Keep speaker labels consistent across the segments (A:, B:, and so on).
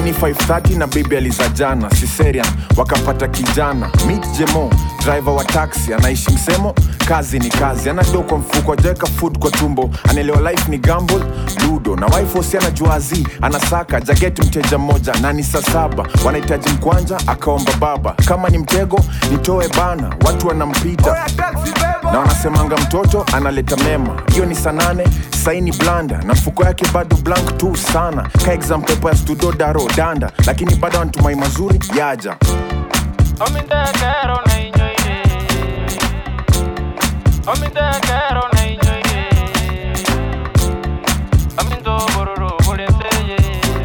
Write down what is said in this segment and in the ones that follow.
A: saini 530 na bibi alizajana siserian wakapata kijana meet jemo driver wa taxi anaishi msemo kazi ni kazi anado kwa mfuko ajaweka food kwa tumbo anaelewa life ni gamble ludo na wife osi anajuazi anasaka jageti mteja mmoja na ni saa saba wanahitaji mkwanja akaomba baba kama ni mtego nitoe bana watu wanampita na wanasemanga mtoto analeta mema hiyo ni saa nane saini blanda na mfuko yake bado blank tu sana ka exam paper ya studo daro danda lakini bado anatumai mazuri yaja
B: Omidekero na inyoire Omidekero na inyoire Amindo bororo buleseye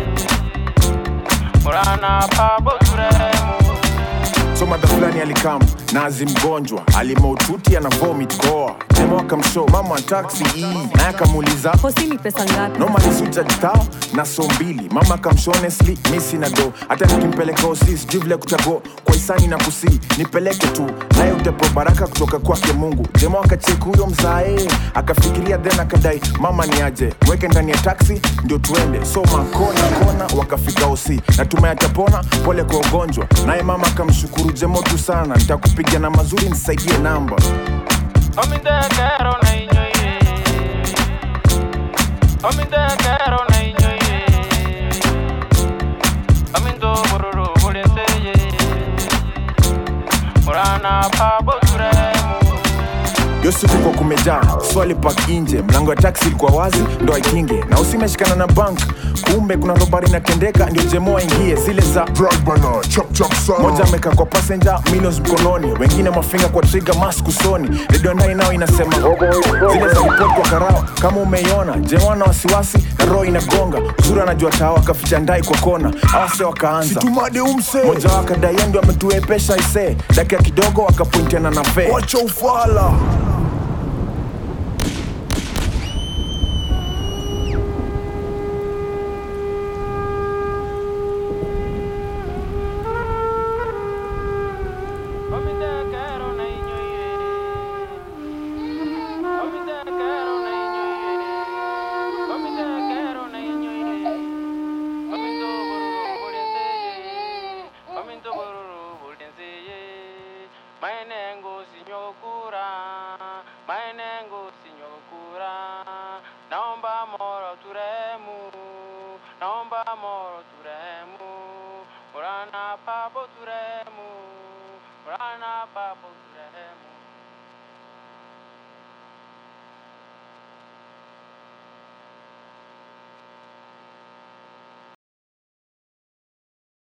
B: Murana pabo turemu
A: so madha fulani alikam nazi mgonjwa alimaututi ana vomit koa jema akamshow mama taxi hii naye akamuuliza
C: hosi ni pesa ngapi
A: nomalisuja tao na so mbili mama kamsho honestly mi sina do hata nikimpeleka osi sijui vile kutago kwa isani na kusi nipeleke tu naye utepo baraka kutoka kwake mungu jema akacheki huyo mzae akafikiria then akadai mama ni aje mweke ndani ya taksi ndio tuende so makona kona wakafika osi natuma yatapona pole kwa ugonjwa naye mama akamshukuru jemo tu sana nitakupigia na mazuri nisaidie namba
B: Omidekero na inyoire Omidekero na inyoire Amindo bororo buleseye Murana pabo turemu
A: yo siku kwa kumejaa swali pak nje mlango ya taksi ilikuwa wazi ndo aikinge na usimeshikana na bank kumbe kuna robari inatendeka ndio jemoa ingie zile za
D: Drag bana, chop chop sana.
A: moja amekaa kwa passenger minos mkononi wengine mafinga kwa trigger mask usoni redio ndai nao inasema zile za report kwa karao kama umeiona jemoa na wasiwasi na roho inagonga uzuri anajua tawa akaficha ndai kwa kona awase wakaanza
D: Tumade umse.
A: moja wao akadai yeye ndio ametuepesha ise dakika kidogo wakapointiana na fee
D: Wacha ufala.
B: Omidekero na inyoire Omidekero na inyoire Omidekero na inyoire Omindo bororo buleseye Omindo bororo buleseye Maene ngozi nyokura Maene